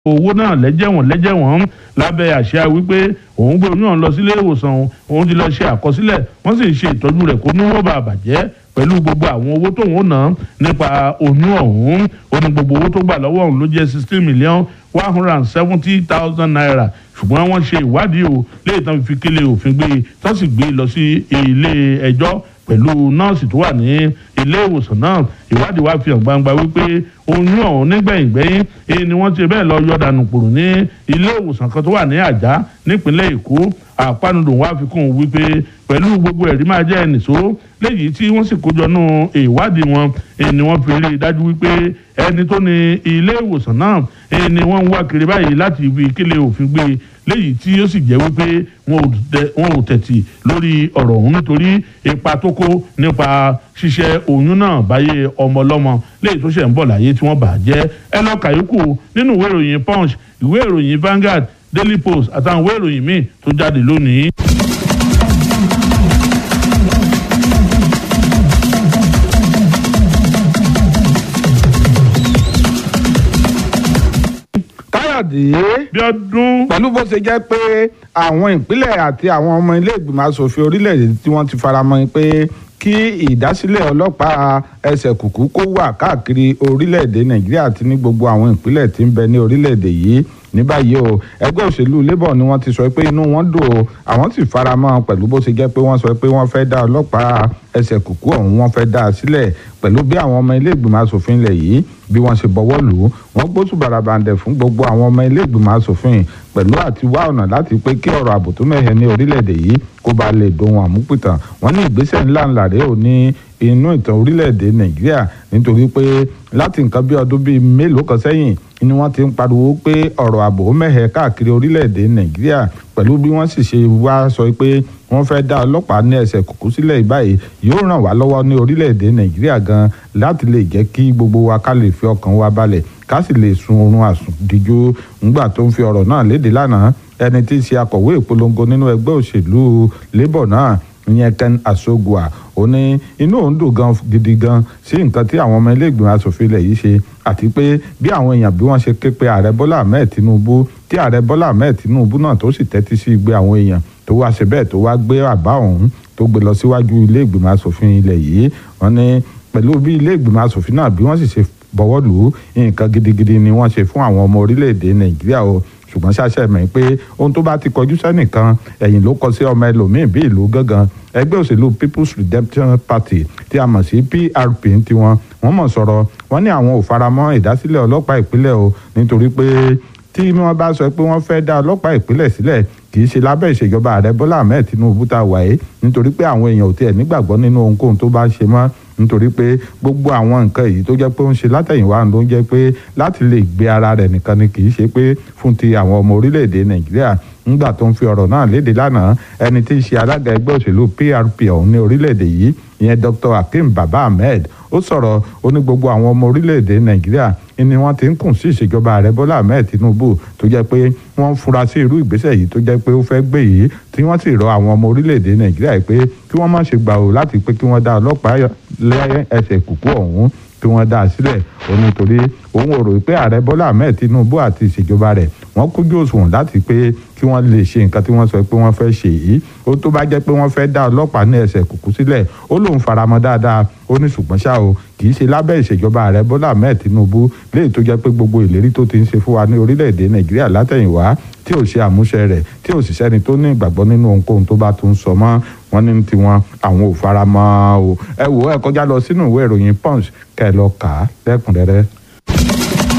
owó náà lẹ́jẹ̀wọ̀n lẹ́jẹ̀wọ̀n lábẹ́ àṣà wípé òun gbé oyún ọ̀hún lọ sílé ìwòsàn òun ti lọ ṣe àkọsílẹ̀ wọ́n sì ń ṣe ìtọ́jú rẹ̀ kó ní wọ́n bá bàjẹ́ pẹ̀lú gbogbo àwọn owó tóun ó ná nípa oyún ọ̀hún ó ní gbogbo owó tó gbà lọ́wọ́ òun ló jẹ́ sixteen million one hundred and seventy thousand naira ṣùgbọ́n wọ́n ṣe ìwádìí o léyìí tán fi kílé òfin gbé tán sì gbé lọ sí ilé ẹjọ́ pẹ̀lú nọ́ọ̀sì tó wà ní ilé ìwòsàn náà ìwádìí wa fi hàn gbangba wípé oyún ọ̀hún nígbẹ̀yìngbẹ́yìn èyí ni wọ́n ti bẹ́ẹ̀ lọ yọ dànù kúrò ní ilé ìwòsàn kan tó wà ní àjá nípínlẹ̀ èkó àpanudùn wa fi kún un wípé pẹ̀lú gbogbo ẹ̀rí máa jẹ́ ẹnìṣó léyìí tí wọ́n sì kójọ nù ìwádìí wọn èyí ni wọ́n fi rí i dájú wípé ẹni tó ní ilé ìwòsàn náà èyí ni wọ́n ń wá kiri báyìí láti fi kílé òfin gbé léyìí tí ó sì jẹ́ wípé wọn ò tẹ̀tì lórí ọ̀rọ̀ ọ̀hún nítorí ipa tó kó nípa ṣíṣẹ́ oyún náà báyé ọmọ ọlọ́mọ léyìí tó ṣẹ̀ ń bọ̀ láyé tí wọ́n bà á jẹ́ ẹ lọ kàyókù nínú ìwé ìròyìn punch ìwé ìròyìn Vanguard Daily Post àtàwọn ìwé ìròyìn míì tó jáde lónìí. káyọ̀dé bí ọdún pẹ̀lú bó ṣe jẹ́ pé àwọn ìpínlẹ̀ àti àwọn ọmọ ilé ìgbìmọ̀ asòfin orílẹ̀-èdè tí wọ́n ti faramọ́ pé kí ìdásílẹ̀ ọlọ́pàá ẹsẹ̀ kùkú kó wà káàkiri orílẹ̀-èdè nàìjíríà àti ní gbogbo àwọn ìpínlẹ̀ tí ń bẹ ní orílẹ̀-èdè yìí ní báyìí o ẹgbẹ́ òṣèlú labour ni wọ́n ti sọ pé inú wọn dùn o àwọn sì faramọ́ pẹ̀lú bó ṣe jẹ́ pé wọ́n sọ pé wọ́n fẹ́ dá ọlọ́pàá ẹsẹ̀ kùkú ọ̀hún wọ́n fẹ́ dá a sílẹ̀ pẹ̀lú bí àwọn ọmọ ilé ìgbìmọ̀ asòfin ilẹ̀ yìí bí wọ́n ṣe bọ̀wọ́ lù ú wọ́n gbóṣù bàràbàǹdẹ̀ fún gbogbo àwọn ọmọ ilé ìgbìmọ̀ asòfin pẹ̀lú àti wá ọ̀nà láti pé kí ọ̀rọ̀ ààbò tó mẹ́hẹ ní orílẹ̀-èdè yìí kó ba lè dohun àmúpìtàn wọ́n ní ìgbésẹ̀ ńlá ńlá rèé ò ní inú ìtàn orílẹ̀-èdè nàìjíríà nítorí pé láti nǹkan bí ọdún bíi mélòó kan sẹ́yìn ni wọ́n ti ń pariwo pé ọ̀rọ̀ ààbò mẹ́hẹ káàkiri orílẹ̀-èdè nàìjíríà pẹ̀lú bí wọ́n sì ṣe wá sọ pé wọ́n fẹ́ dá ọlọ́pàá ní ẹsẹ̀ kùkú sílẹ̀ báyìí yóò ràn wá lọ́wọ́ ní orílẹ̀-èdè nàìjíríà gan láti lè jẹ́ kí gbogbo wa ká lè fi ọkàn wa balẹ̀ ká sì lè sun oorun àsùndíjú ńgbà tó ń fi ọ̀rọ̀ náà léde lánàá ẹni tí í ṣe akọ̀wé ìpolongo nínú ẹgbẹ́ òṣèlú labour náà ìyẹn ken asogua ó ní inú òun dùn gan gidi gan sí nǹkan tí àwọn ọmọ ilé ìgbìmọ̀ asòfin ilẹ̀ yìí ṣe àti pé bí àwọn èèyàn bí wọ́n ṣe ké pe ààrẹ bọ́lá ahmed tinubu tí ààrẹ bọ́lá ahmed tinubu náà tó sì tẹ́tí sí igbe àwọn èèyàn tó wá ṣe bẹ́ẹ̀ tó wá gbé àbá ọ̀hún tó gbé lọ síwájú ilé ìgbìmọ̀ asòfin ilẹ̀ yìí wọ́n ní pẹ̀lú bí ilé ìgbìmọ̀ asòfin náà bí wọ́n sì ṣe bọ̀wọ́ lù ú nǹkan gidigidi ni wọ́n ṣe fún àwọn ọmọ orílẹ̀-èdè nàìjíríà o ṣùgbọ́n ṣàṣẹ mọ̀ pé ohun tó bá ti kọjú sẹ́nìkan ẹ̀yìn ló kọ sí ọmọ ẹlòmíín bí ìlú gángan ẹgbẹ́ òṣèlú people's redemption party tí a mọ̀ sí prp tiwọn wọ́n mọ̀ sọ̀rọ̀ wọ́n ní àwọn ò faramọ́ ìdásílẹ̀ ọlọ́pàá ìpínlẹ̀ o nítorí pé tí wọ́n bá sọ pé wọ́n fẹ́ dá ọlọ́pàá ìpínlẹ̀ sílẹ̀ kì í ṣe lábẹ́ ìṣèjọba ààrẹ bọ́lá ahmed tinubu tá a wà yìí nítorí pé àwọn èèyàn ò tiẹ̀ nígbàgbọ́ nínú ohunkóhun tó bá ṣe mọ́ nítorí pé gbogbo àwọn nǹkan èyí tó jẹ́ pé ó ń ṣe látẹ̀yìnwá ló ń jẹ́ pé láti lè gbé ara rẹ̀ nìkan ni kì í ṣe pé fún ti àwọn ọmọ orílẹ̀-èdè nàìjíríà ńgbà tó ń fi ọ̀rọ̀ náà léde lánàá ẹni tí í ṣe alága ẹgbẹ́ òṣèlú prp ọ̀hún ní orílẹ̀-èdè yìí ìyẹn dr hakeem baba ahmed ó sọ̀rọ̀ ó ní gbogbo àwọn ọmọ orílẹ̀-èdè nàìjíríà ni wọ́n ti ń kùn sí ìṣèjọba ààrẹ bọ́lá ahmed tinubu tó jẹ́ pé wọ́n ń fura sí irú ìgbésẹ̀ yìí tó jẹ́ pé ó fẹ́ gbé yìí tí wọ́n sì rọ àwọn ọmọ orílẹ̀-èdè nàìjíríà pé kí wọ́n má ṣe gbà ó láti pé kí wọ́n dá ọlọ́pàá lẹ́ ẹsẹ̀ kùkú ọ̀hún tí wọ́n dá a sílẹ̀ ó nítorí òun ò rò pé ààrẹ bọ́lá ahmed tinubu àti ìṣèjọba rẹ̀ wọ́n kújú òṣùwọ̀n láti pé kí wọ́n lè ṣe nǹkan tí wọ́n sọ pé wọ́n fẹ́ ṣe yìí ó tó bá jẹ́ pé wọ́n fẹ́ dá ọlọ́pàá ní ẹsẹ̀ kùkú sílẹ̀ ó lóun faramọ́ dáadáa ó ní ṣùgbọ́n ṣá o kì í ṣe lábẹ́ ìṣèjọba ààrẹ bọ́lá ahmed tinubu léyìí tó jẹ́ pé gbogbo ìlérí tó ti ń ṣe fún wa ní orílẹ̀-èdè nàìjíríà látẹ̀yìnwá tí ò ṣe àmúṣe rẹ̀ tí ò sì sẹ́ni tó ní ìgbàgbọ́ nínú ohunkóhun tó bá tún sọ mọ́ wọn ní tiwọn àwọn ò faramọ́ o ẹ wò ẹ kọjá lọ sínú ìwé ìròyìn punch kẹ́ ẹ lọ kà á lẹ́kùnrẹ́rẹ́.